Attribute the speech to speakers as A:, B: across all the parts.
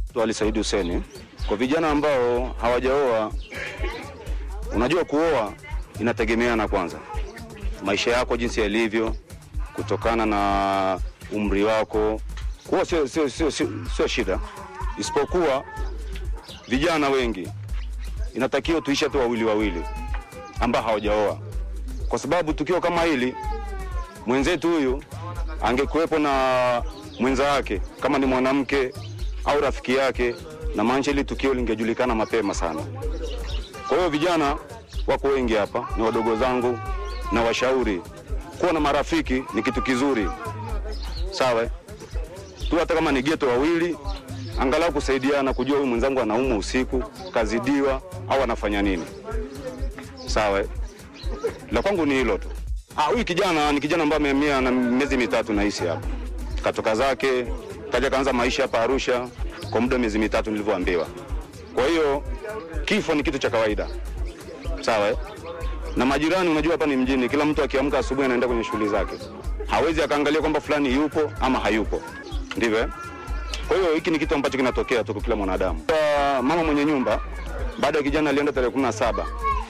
A: Ali Saidi Huseni. Kwa vijana ambao hawajaoa, unajua kuoa inategemeana kwanza maisha yako jinsi yalivyo, kutokana na umri wako. Kuoa sio sio sio sio sio shida, isipokuwa vijana wengi inatakiwa tuishi hata wawili wawili ambao hawajaoa, kwa sababu tukio kama hili mwenzetu huyu angekuwepo na mwenza wake kama ni mwanamke au rafiki yake, na maanisha hili tukio lingejulikana mapema sana. Kwa hiyo vijana wako wengi hapa, ni wadogo zangu na washauri, kuwa na marafiki ni kitu kizuri, sawa eh? tu hata kama ni geto wawili, angalau kusaidiana, kujua huyu mwenzangu anaumwa usiku, kazidiwa au anafanya nini, sawa eh? La kwangu ni hilo tu. Ah, huyu kijana ni kijana ambaye amehamia na miezi mitatu naishi hapa, katoka zake kaja kaanza maisha hapa Arusha kwa muda wa miezi mitatu nilivyoambiwa. Kwa hiyo kifo ni kitu cha kawaida, sawa eh? na majirani, unajua hapa ni mjini, kila mtu akiamka asubuhi anaenda kwenye shughuli zake, hawezi akaangalia kwamba fulani yupo ama hayupo, ndivyo eh? Kwa hiyo hiki ni kitu ambacho kinatokea tu kwa kila mwanadamu. Kwa mama mwenye nyumba, baada ya kijana alienda tarehe kumi na saba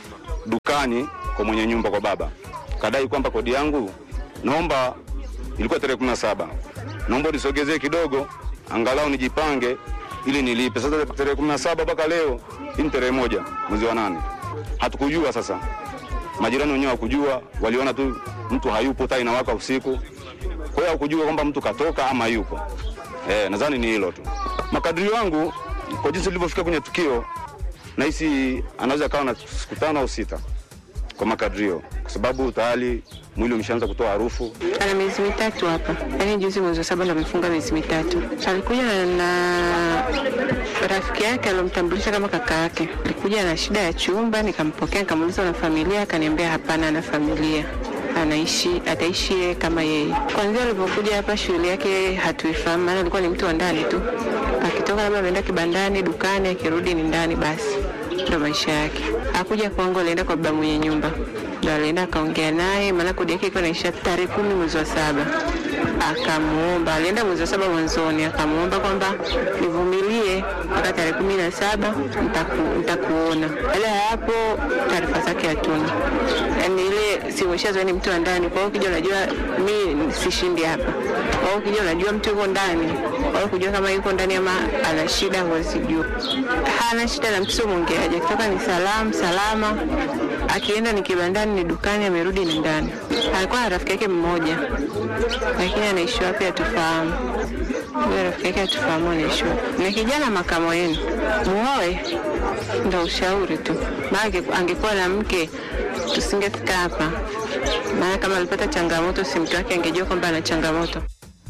A: dukani kwa mwenye nyumba kwa baba, kadai kwamba kodi yangu naomba, ilikuwa tarehe kumi na saba naomba nisogezee kidogo, angalau nijipange ili nilipe. Sasa tarehe kumi na saba mpaka leo hii ni tarehe moja mwezi wa nane, hatukujua sasa majirani wenyewe hakujua, waliona tu mtu hayupo, taa inawaka usiku. Kwa hiyo hakujua kwamba mtu katoka ama yupo. Eh, nadhani ni hilo tu. Makadirio yangu kwa jinsi nilivyofika kwenye tukio, nahisi anaweza kawa na siku tano au sita kwa makadirio, kwa sababu tayari mwili umeshaanza kutoa harufu.
B: Ana miezi mitatu hapa, yaani juzi mwezi wa saba ndo amefunga miezi mitatu. Alikuja na rafiki yake alomtambulisha kama kaka yake. Alikuja na shida ya chumba, nikampokea, nikamuuliza na familia, akaniambia hapana, ana familia anaishi ataishi yeye kama yeye. Kwanzia alipokuja hapa, shughuli yake hatuifahamu, maana alikuwa ni mtu wa ndani tu, akitoka labda ameenda kibandani, dukani, akirudi ni ndani, basi ndo maisha yake. Hakuja kwangu, alienda kwa baba mwenye nyumba, ndo alienda akaongea naye, maana kodi yake ilikuwa inaisha tarehe kumi mwezi wa saba. Akamuomba, alienda mwezi wa saba mwanzoni, akamuomba kwamba nivumilie mpaka tarehe kumi na saba nitaku- nitakuona. Baada ya hapo taarifa zake hatuna, yaani ile simeshazoea ni mtu wa ndani. Kwa hiyo ukija unajua mi sishindi hapa, kwa hiyo ukija unajua mtu yuko ndani, kwa hiyo kujua kama yuko ndani ama ana shida huwezi jua. Hana shida na mtu sio mwongeaji, akitoka ni salamu salama, akienda ni kibandani, ni dukani, amerudi ni ndani. Alikuwa na rafiki yake mmoja, lakini anaishi wapi hatufahamu. Huyo rafiki yake hatufahamu anaishi wapi. Ni kijana makamo yenu, muoe, ndo ushauri tu, maana ange- angekuwa na mke tusingefika hapa, maana kama alipata changamoto, si mke wake angejua kwamba ana changamoto.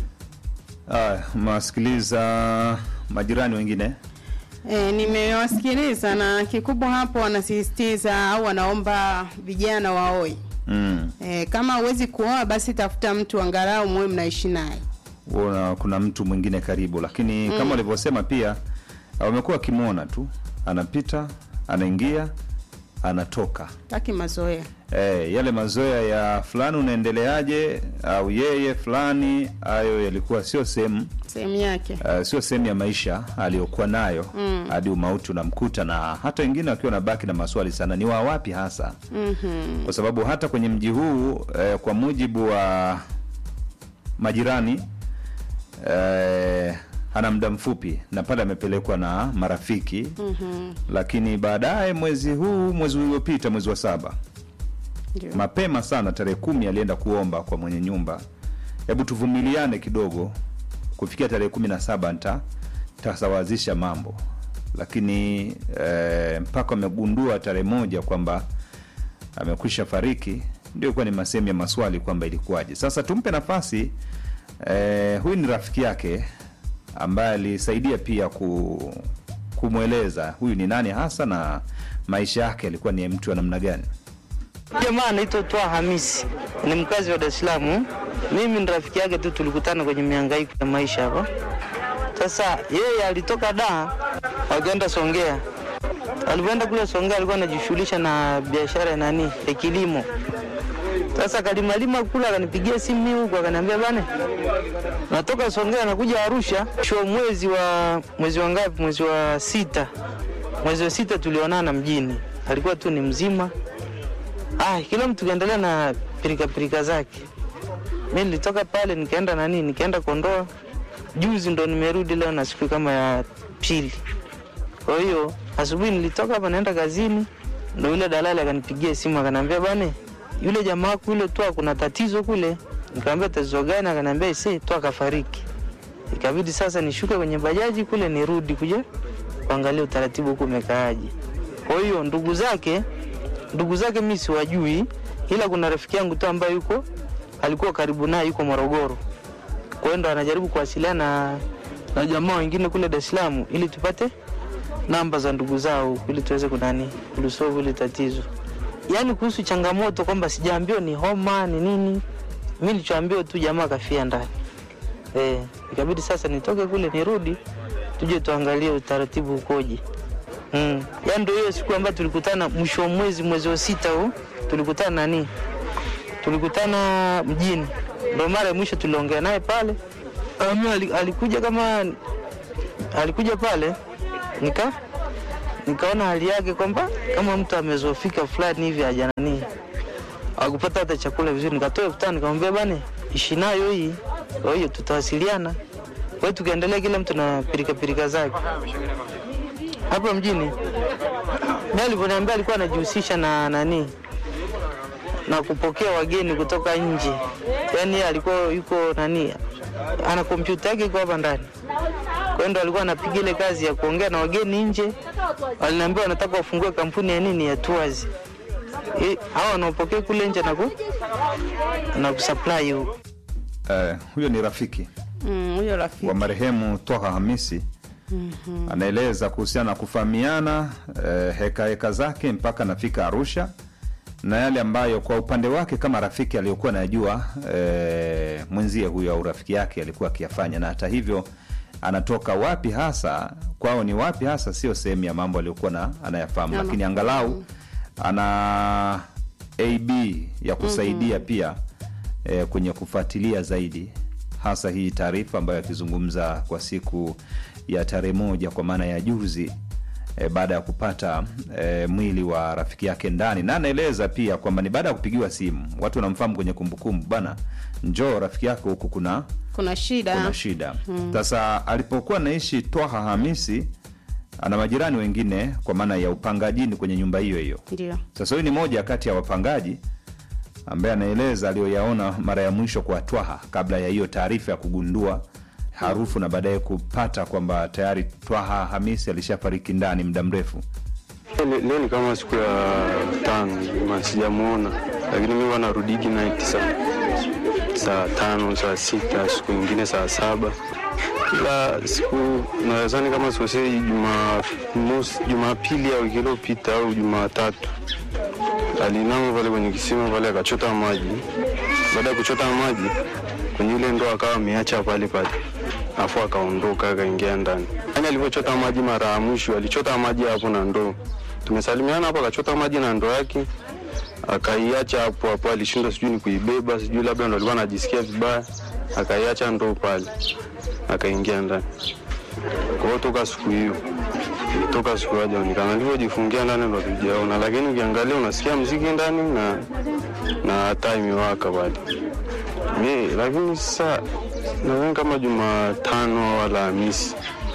C: Ah, masikiliza majirani wengine
D: E, nimewasikiliza na kikubwa hapo wanasisitiza au wanaomba vijana waoe.
C: mm.
D: E, kama huwezi kuoa basi tafuta mtu angalau muwe mnaishi naye.
C: Una, kuna mtu mwingine karibu, lakini kama walivyosema pia wamekuwa wakimwona tu anapita, anaingia, anatoka.
D: Taki mazoea.
C: Eh, yale mazoea ya fulani unaendeleaje, au yeye fulani, hayo yalikuwa sio sehemu
D: Sehemu yake.
C: uh, sio sehemu ya maisha aliyokuwa nayo hadi umauti unamkuta, na hata wengine wakiwa nabaki na maswali sana, ni wa wapi hasa?
D: Mhm.
C: Kwa sababu hata kwenye mji huu eh, kwa mujibu wa majirani eh, ana muda mfupi na pale amepelekwa na marafiki
D: Mhm.
C: lakini baadaye mwezi huu mwezi uliopita mwezi wa saba
D: Ndio.
C: mapema sana tarehe kumi alienda kuomba kwa mwenye nyumba, hebu tuvumiliane kidogo, kufikia tarehe kumi na saba nta tasawazisha mambo, lakini eh, mpaka amegundua tarehe moja kwamba amekwisha fariki, ndio kuwa ni masehemu ya maswali kwamba ilikuwaje. Sasa tumpe nafasi eh, huyu ni rafiki yake ambaye alisaidia pia ku, kumweleza huyu ni nani hasa na maisha yake alikuwa ni mtu wa namna gani.
E: Jamaa anaitwa Twa Hamisi, ni mkazi wa Dar es Salaam. Mimi ni rafiki yake tu, tulikutana kwenye mihangaiko ya maisha hapa. Sasa yeye alitoka Dar akaenda Songea. Alipoenda kule Songea alikuwa anajishughulisha na biashara ya nani ya kilimo. Sasa kalimalima kula, akanipigia simu mimi huko, akaniambia bane, natoka Songea nakuja Arusha show mwezi wa mwezi wa ngapi? Mwezi wa sita, mwezi wa sita tulionana mjini, alikuwa tu ni mzima. Ah, kila mtu kaendelea na pirika pirika zake. Mimi nilitoka pale nikaenda nani, nikaenda Kondoa. Juzi ndo nimerudi leo na siku kama ya pili. Kwa hiyo asubuhi nilitoka hapa naenda kazini, ndo yule dalali akanipigia simu akaniambia, bane, yule jamaa wako yule tu kuna tatizo kule. Nikamwambia tatizo gani? Akaniambia ise tu akafariki. Ikabidi sasa nishuke kwenye bajaji kule nirudi kuja kuangalia utaratibu huko umekaaje. Kwa hiyo ndugu zake ndugu zake mimi siwajui, ila kuna rafiki yangu tu ambaye yuko alikuwa karibu naye yuko Morogoro. Kwa hiyo ndo anajaribu kuwasiliana na, na jamaa wengine kule Dar es Salaam ili tupate namba za ndugu zao ili tuweze kunani kulisolve ile tatizo. Yaani kuhusu changamoto kwamba sijaambiwa ni homa ni nini, mimi nilichoambiwa tu jamaa kafia ndani. Eh, ikabidi sasa nitoke kule nirudi tuje tuangalie utaratibu ukoje. Mm. Yaani ndio hiyo siku ambayo tulikutana mwisho wa mwezi mwezi wa sita huu tulikutana nani? Tulikutana mjini. Ndio mara ya mwisho tuliongea naye pale. Ami alikuja kama alikuja pale nika nikaona hali yake kwamba kama mtu amezofika fulani hivi haja nani akupata hata chakula vizuri, nikatoa kutana nikamwambia bane, ishi nayo hii, kwa hiyo tutawasiliana. Kwa hiyo tukaendelea, kila mtu na pirika pirika zake hapa mjini. Mimi alivyoniambia alikuwa anajihusisha na nani na kupokea wageni kutoka nje, yaani yeye alikuwa yuko nani, ana kompyuta yake iko hapa ndani kwa hiyo ndo alikuwa anapiga ile kazi ya kuongea na wageni nje. Waliniambia wanataka wafungue kampuni ya nini ya tours. Eh, hao wanaopokea kule nje na ku na kusupply huko.
C: Eh, huyo ni rafiki
D: Mm, huyo rafiki
C: wa marehemu Twaha Hamisi anaeleza kuhusiana na kufahamiana eh, heka heka zake mpaka anafika Arusha na yale ambayo kwa upande wake kama rafiki aliyokuwa anajua eh, mwenzie huyo au rafiki yake alikuwa akiyafanya, na hata hivyo anatoka wapi hasa kwao ni wapi hasa, sio sehemu ya mambo aliyokuwa na anayafahamu,
D: Ama-
C: lakini angalau ana ab ya kusaidia pia eh, kwenye kufuatilia zaidi hasa hii taarifa ambayo akizungumza kwa siku ya tarehe moja kwa maana ya juzi e, baada ya kupata e, mwili wa rafiki yake ndani, na anaeleza pia kwamba ni baada ya kupigiwa simu, watu wanamfahamu kwenye kumbukumbu, bana, njoo rafiki yako huku kuna
D: kuna shida
C: kuna shida. Sasa alipokuwa naishi Twaha Hamisi, ana majirani wengine kwa maana ya upangajini kwenye nyumba hiyo hiyo.
D: ndio
C: Sasa huyu ni moja kati ya wapangaji ambaye anaeleza aliyoyaona mara ya mwisho kwa Twaha kabla ya hiyo taarifa ya kugundua harufu na baadaye kupata kwamba tayari Twaha Hamisi alishafariki ndani muda mrefu.
F: Le- Leo ni kama siku ya tano ma sijamuona, lakini mi huwa narudigi night saa saa tano saa sita siku nyingine saa saba ila siku nadhani kama sosei Jumamosi, Jumapili ya wiki iliyopita au Jumatatu alinama pale kwenye kisima pale akachota maji. Baada ya kuchota maji kwenye ile ndoo akawa ameacha pale pale, afu akaondoka akaingia ndani. Yani alivyochota maji mara ya mwisho alichota maji hapo na ndoo, tumesalimiana hapo, akachota maji na ndoo yake akaiacha hapo hapo. Alishindwa sijui ni kuibeba, sijui labda ndo alikuwa anajisikia vibaya, akaiacha ndoo pale, akaingia ndani. Kwa hiyo toka siku hiyo toka siku hajaonekana, alivyojifungia ndani ndo tujaona, lakini ukiangalia unasikia mziki ndani na na taa imewaka pale mi, lakini sasa nadhani kama Jumatano au Alhamisi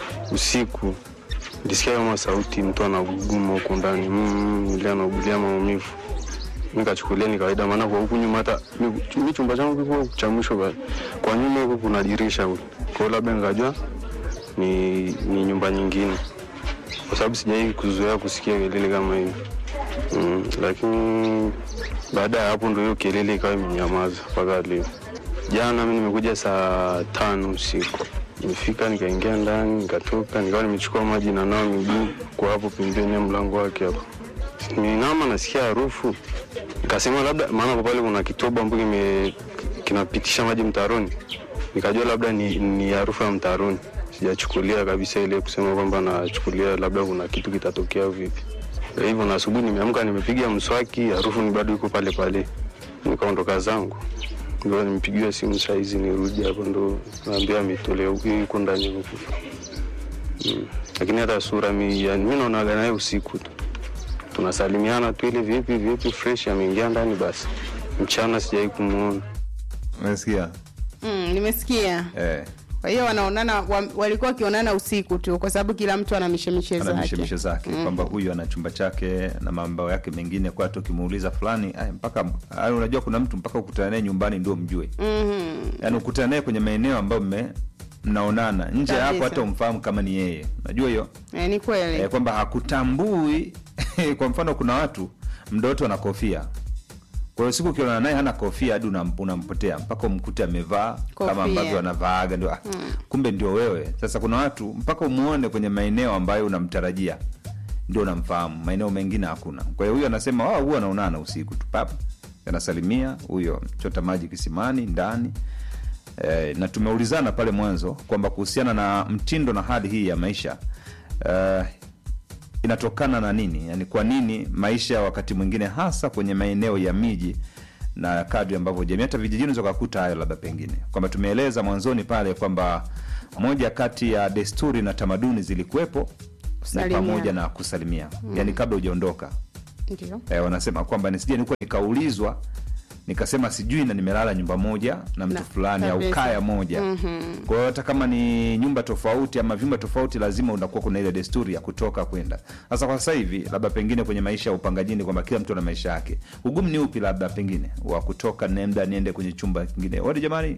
F: usiku nilisikia kama sauti mtu anaguguma huku ndani mm, ile anaugulia maumivu nikachukulia ni kawaida, maana kwa huku nyuma hata mi- mi chumba changu kiko cha mwisho pale. kwa nyuma huku kuna dirisha huku, kwa hiyo labda nikajua ni, ni nyumba nyingine, kwa sababu sijai kuzoea kusikia kelele kama hivi mm, lakini baada ya hapo ndio hiyo kelele ikawa imenyamaza mpaka leo. Jana mi nimekuja saa tano usiku, nimefika nikaingia ndani nikatoka, nikawa nimechukua maji na nawa miguu kwa hapo pembeni ya mlango wake hapo ninama nasikia harufu, nikasema labda, maana kwa pale kuna kitobo ambacho kime kinapitisha maji mtaroni, nikajua labda ni, ni harufu ya mtaroni. Sijachukulia kabisa ile kusema kwamba nachukulia labda kuna kitu kitatokea au vipi. Kwa hivyo na asubuhi nimeamka, nimepiga mswaki, harufu ni bado iko pale pale, nikaondoka zangu, ndio nimpigiwa simu saizi nirudi hapo, ndo naambia ametolea huku, yuko ndani huku mm. Lakini hata sura mi, yani, mi naonaga naye usiku tu tunasalimiana tu ile vipi vipi fresh, ameingia ndani basi, mchana sijai kumwona.
C: Umesikia?
D: Mm, nimesikia.
C: Eh,
D: Kwa hiyo wanaonana wa, walikuwa wakionana usiku tu kwa sababu kila mtu ana mishemishe
C: ana
D: zake.
C: mishemishe zake kwamba huyu ana chumba chake na mambo yake mengine, kwa hata ukimuuliza fulani ay, mpaka ay, unajua kuna mtu mpaka ukutana naye nyumbani ndio mjue
D: Mhm.
C: yaani ukutana naye kwenye maeneo ambayo mme mnaonana nje ya hapo
D: Kabisa.
C: hata umfahamu kama ni yeye unajua hiyo
D: Eh, ni kweli.
C: eh, kwamba hakutambui kwa mfano kuna watu mdoto ana kofia kwa hiyo siku ukionana naye hana kofia hadi unam- unampotea mpaka umkute amevaa
D: Kofia.
C: kama ambavyo anavaaga ndio ah, kumbe ndio wewe sasa kuna watu mpaka umuone kwenye maeneo ambayo unamtarajia ndio unamfahamu maeneo mengine hakuna kwa hiyo huyo anasema wao huwa anaonana usiku tu pap anasalimia huyo chota maji kisimani ndani eh, na tumeulizana pale mwanzo kwamba kuhusiana na mtindo na hali hii ya maisha eh, inatokana na nini yani kwa nini maisha wakati mwingine hasa kwenye maeneo ya miji na kadri ambavyo jamii hata vijijini unaweza ukakuta hayo labda pengine kwamba tumeeleza mwanzoni pale kwamba moja kati ya desturi na tamaduni zilikuwepo ni
D: Kusalimia.
C: pamoja na kusalimia mm. yani kabla hujaondoka
D: Ndio.
C: eh, wanasema kwamba nisije nikuwa nikaulizwa nikasema sijui na nimelala nyumba moja na mtu
D: Na-
C: fulani au
D: kabisa.
C: kaya moja mm-hmm. kwa hiyo hata kama ni nyumba tofauti ama vyumba tofauti lazima unakuwa kuna ile desturi ya kutoka kwenda sasa kwa sasa hivi labda pengine kwenye maisha ya upangajini kwamba kila mtu ana maisha yake ugumu ni upi labda pengine wa kutoka nenda niende kwenye chumba kingine wote jamani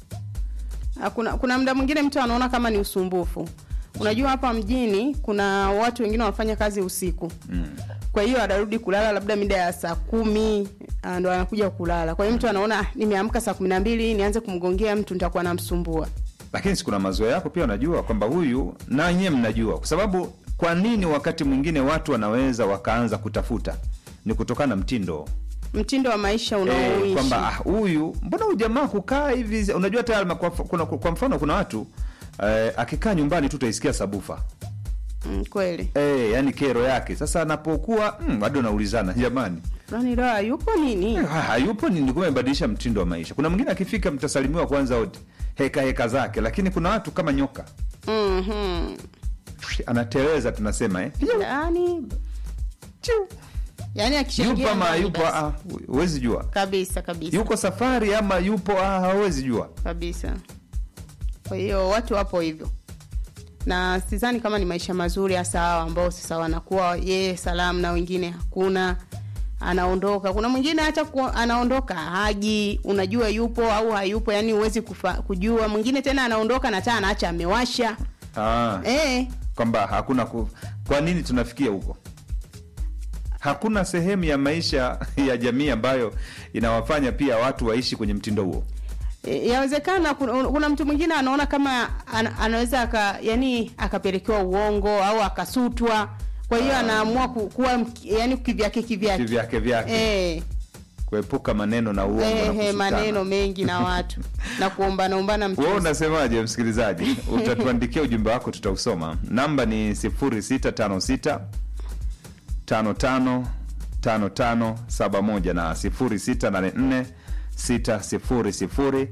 D: Ah, kuna, kuna muda mwingine mtu anaona kama ni usumbufu unajua hapa mjini kuna watu wengine wanafanya kazi usiku mm. kwa hiyo anarudi kulala labda mida ya saa kumi ah, ndo anakuja kulala kwa hiyo mtu anaona "Ah, nimeamka saa kumi na mbili nianze kumgongea mtu nitakuwa namsumbua
C: lakini si kuna mazoea yako pia unajua kwamba huyu na nyewe mnajua kwa sababu kwa nini wakati mwingine watu wanaweza wakaanza kutafuta ni kutokana na mtindo
D: mtindo wa maisha
C: Eh,
D: unaoishi
C: kwamba ah, huyu mbona huyu jamaa kukaa hivi unajua hata kwa, kuna, kwa mfano kuna watu eh, akikaa nyumbani tu utaisikia sabufa
D: mm, kweli
C: eh, yani kero yake sasa anapokuwa mm, bado unaulizana jamani
D: fulani leo hayupo nini
C: eh, hayupo nini kumbe amebadilisha mtindo wa maisha kuna mwingine akifika mtasalimiwa kwanza wote heka heka zake lakini kuna watu kama nyoka
D: Mhm.
C: anateleza tunasema eh?
D: yaani
C: Chiu.
D: yaani
C: yupo
D: akishaingia
C: ama
D: ndani
C: yupo
D: basi.
C: ah, huwezi jua
D: kabisa kabisa
C: yuko safari ama yupo ah, hawezi jua
D: kabisa kwa hiyo watu wapo hivyo na sidhani kama ni maisha mazuri hasa hawa ambao sasa wanakuwa yeye salamu na wengine hakuna anaondoka kuna mwingine hata ku, anaondoka haji unajua yupo au hayupo yani huwezi kufa- kujua mwingine tena anaondoka na taa anaacha amewasha
C: ah.
D: eh
C: kwamba hakuna ku... kwa nini tunafikia huko hakuna sehemu ya maisha ya jamii ambayo inawafanya pia watu waishi kwenye mtindo huo
D: E, yawezekana kuna, kuna mtu mwingine anaona kama ana, anaweza aka yani akapelekewa uongo au akasutwa kwa hiyo anaamua ku, kuwa mk- yani kivyake kivyake
C: kivyake vyake
D: eh,
C: kuepuka maneno na uongo na
D: eh,
C: kusutana.
D: maneno mengi na watu na kuombana ombana
C: wewe
D: mtu
C: unasemaje msikilizaji utatuandikia ujumbe wako tutausoma namba ni 0656 55 5571 na 0684 600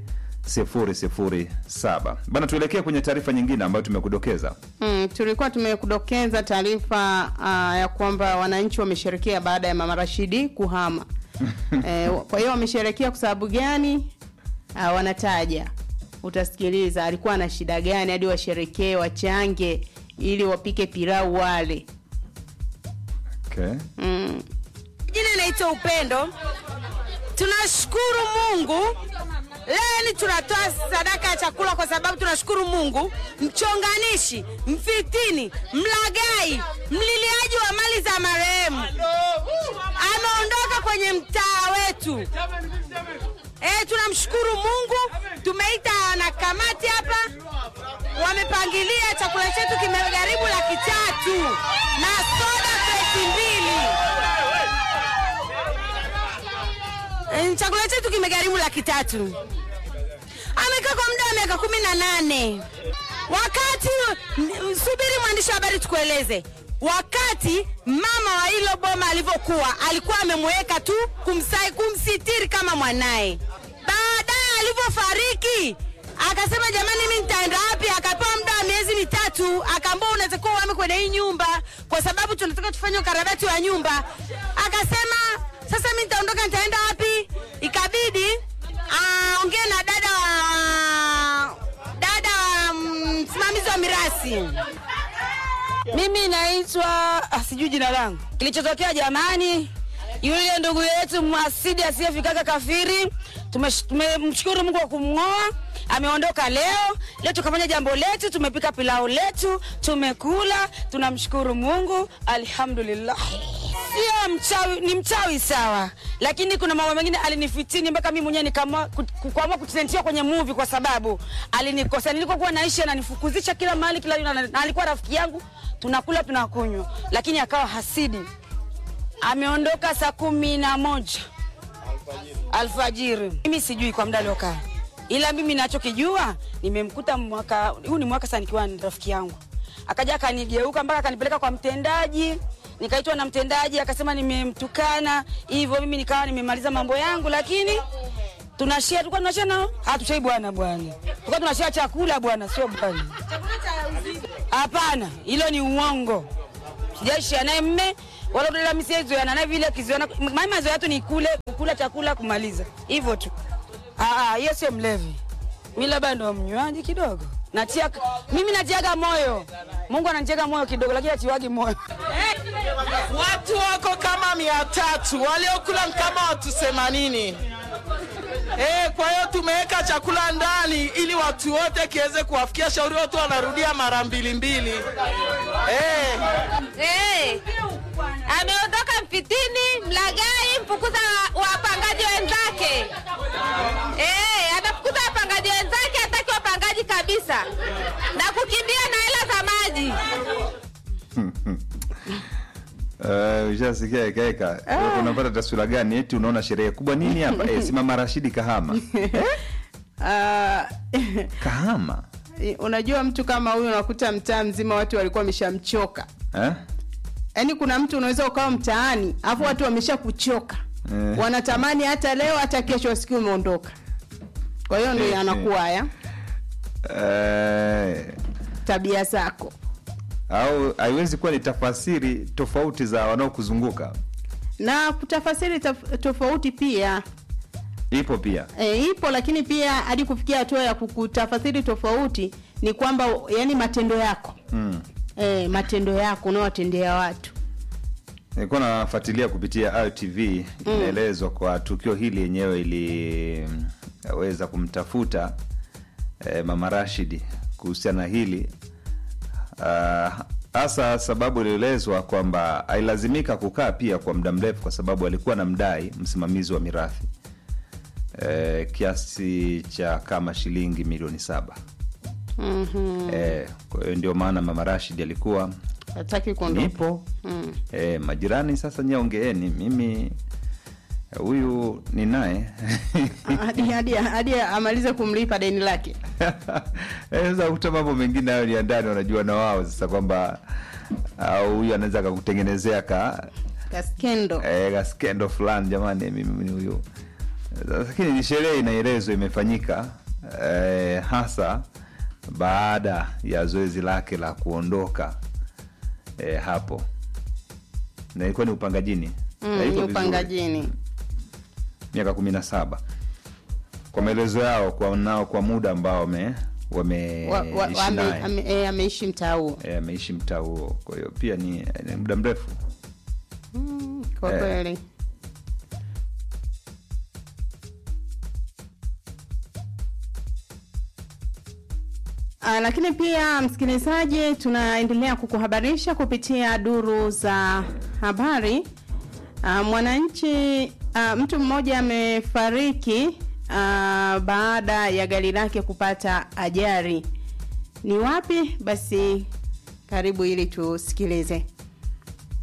C: 007 bana tuelekee kwenye taarifa nyingine ambayo tumekudokeza
D: Mm, tulikuwa tumekudokeza taarifa uh, ya kwamba wananchi wamesherekea baada ya mama Rashidi kuhama. eh, kwa hiyo wamesherekea kwa sababu gani? Uh, wanataja, utasikiliza alikuwa na shida gani hadi washerekee, wachange ili wapike pilau wale.
C: okay.
D: Mm.
G: Jina naitwa Upendo. Tunashukuru Mungu leo ni tunatoa sadaka ya chakula kwa sababu tunashukuru Mungu. Mchonganishi, mfitini, mlagai, mliliaji wa mali za marehemu ameondoka kwenye mtaa wetu. Eh, tunamshukuru Mungu. Tumeita na kamati hapa, wamepangilia chakula chetu kimegharimu laki tatu na soda kreti mbili. Eh, chakula chetu kimegharimu laki tatu. Amekaa kwa muda wa miaka kumi na nane. Wakati m- subiri, mwandishi wa habari, tukueleze wakati mama wa hilo boma alivyokuwa alikuwa amemweka tu kumsai, kumsitiri kama mwanaye. Baadaye alivyofariki akasema jamani, mimi nitaenda wapi? Akapewa muda wa miezi mitatu, akaambiwa unaweza kuwa uhame kwenye hii nyumba kwa sababu tunataka tufanye ukarabati wa nyumba. Akasema sasa mimi nitaondoka, nitaenda wapi? Ikabidi aongee na dada wa dada wa mm, msimamizi wa mirasi.
H: Mimi naitwa ah, sijui jina langu. Kilichotokea jamani, yule ndugu yetu mwasidi asiyefikaga kafiri, tumesh- tumemshukuru Mungu kwa kumng'oa, ameondoka leo. Leo tukafanya jambo letu, tumepika pilau letu, tumekula, tunamshukuru Mungu, alhamdulillah. Sio mchawi, ni mchawi sawa, lakini kuna mambo mengine alinifitini mpaka mimi mwenyewe nikaamua ku- kuamua kutentia kwenye movie kwa sababu alinikosa. Nilikokuwa naishi ananifukuzisha kila mahali, kila na, na alikuwa rafiki yangu, tunakula tunakunywa, lakini akawa hasidi. Ameondoka saa kumi na moja alfajiri. Mimi sijui kwa muda aliokaa, ila mimi nachokijua nimemkuta mwaka huu, ni mwaka sasa nikiwa ni rafiki yangu, akaja akanigeuka mpaka akanipeleka kwa mtendaji nikaitwa na mtendaji akasema nimemtukana hivyo, mimi nikawa nimemaliza mambo yangu, lakini tunashia tulikuwa tunashia nao, hatushai bwana bwana, tulikuwa tunashia chakula bwana, sio bwana. Hapana, hilo ni uongo. Sijaishia naye mme wala dada mimi sizoeana naye vile kizoeana. Mimi mazoea yetu ni kule kukula chakula kumaliza. Hivyo tu. Ah ah, hiyo sio mlevi. Mimi labda ndo mnywaji kidogo. Natia mimi natiaga moyo. Mungu ananijenga moyo kidogo lakini atiwagi moyo.
I: Watu wako kama mia tatu waliokula ni kama watu themanini. Eh, kwa hiyo tumeweka chakula ndani ili watu wote kiweze kuwafikia. Shauri wote wanarudia mara mbili mbili. Eh.
J: Eh, ameondoka Mfitini, Mlagai, mfukuza wa- wapangaji wenzake. Eh, amefukuza wapangaji wenzake, hataki wapangaji kabisa, na kukimbia na hela za maji.
C: Uh, ushasikia ekaeka unapata taswira gani eti unaona sherehe kubwa nini hapa eh, simama rashidi kahama
D: Ah,
C: kahama
D: unajua mtu kama huyu unakuta mtaa mzima watu walikuwa wameshamchoka
C: eh?
D: yaani kuna mtu unaweza ukawa mtaani alafu watu wamesha kuchoka
C: Eh.
D: wanatamani hata leo hata kesho siku umeondoka kwa hiyo ndio
C: Eh,
D: yanakuwa haya
C: Eh,
D: tabia zako
C: au haiwezi kuwa ni tafasiri tofauti za wanaokuzunguka
D: na kutafasiri taf- tofauti pia
C: ipo pia
D: e, ipo lakini pia hadi kufikia hatua ya kukutafasiri tofauti ni kwamba yani matendo yako
C: mm.
D: e, matendo yako unaowatendea watu
C: nilikuwa nafuatilia kupitia ITV inaelezwa kwa tukio hili yenyewe iliweza kumtafuta eh, mama Rashidi kuhusiana na hili Ah, hasa sababu ilielezwa kwamba ailazimika kukaa pia kwa muda mrefu kwa sababu alikuwa na mdai msimamizi wa mirathi eh, kiasi cha kama shilingi milioni saba
D: mm-hmm.
C: eh, kwa hiyo ndio maana mama Rashid alikuwa
D: hataki kuondoka
C: nipo
D: mm.
C: e, majirani sasa nyeongeeni mimi huyu ni naye
D: hadi, hadi, hadi amalize kumlipa deni lake
C: Eh, sasa kuta mambo mengine hayo ni ya ndani wanajua na wao sasa kwamba au huyu anaweza akakutengenezea ka
D: kaskendo
C: eh, ka skendo fulani jamani mimi ni huyu lakini ni sherehe inaelezwa imefanyika eh, hasa baada ya zoezi lake la kuondoka eh, hapo na ilikuwa ni upangajini Na
D: mm,
C: iko
D: ni
C: vizuri.
D: upangajini
C: miaka kumi na saba kwa maelezo yao kwa nao kwa muda ambao wame wameishi
D: Wa- wa- wa- ame-
C: naye
D: ame- eh, ameishi mtaa huo
C: Eh, ameishi mtaa huo kwa hiyo pia ni, ni muda mrefu
D: kwa
C: Eh.
D: kweli Ah, lakini pia msikilizaji tunaendelea kukuhabarisha kupitia duru za habari Ah, mwananchi ah, mtu mmoja amefariki ah, baada ya gari lake kupata ajali ni wapi basi karibu ili tusikilize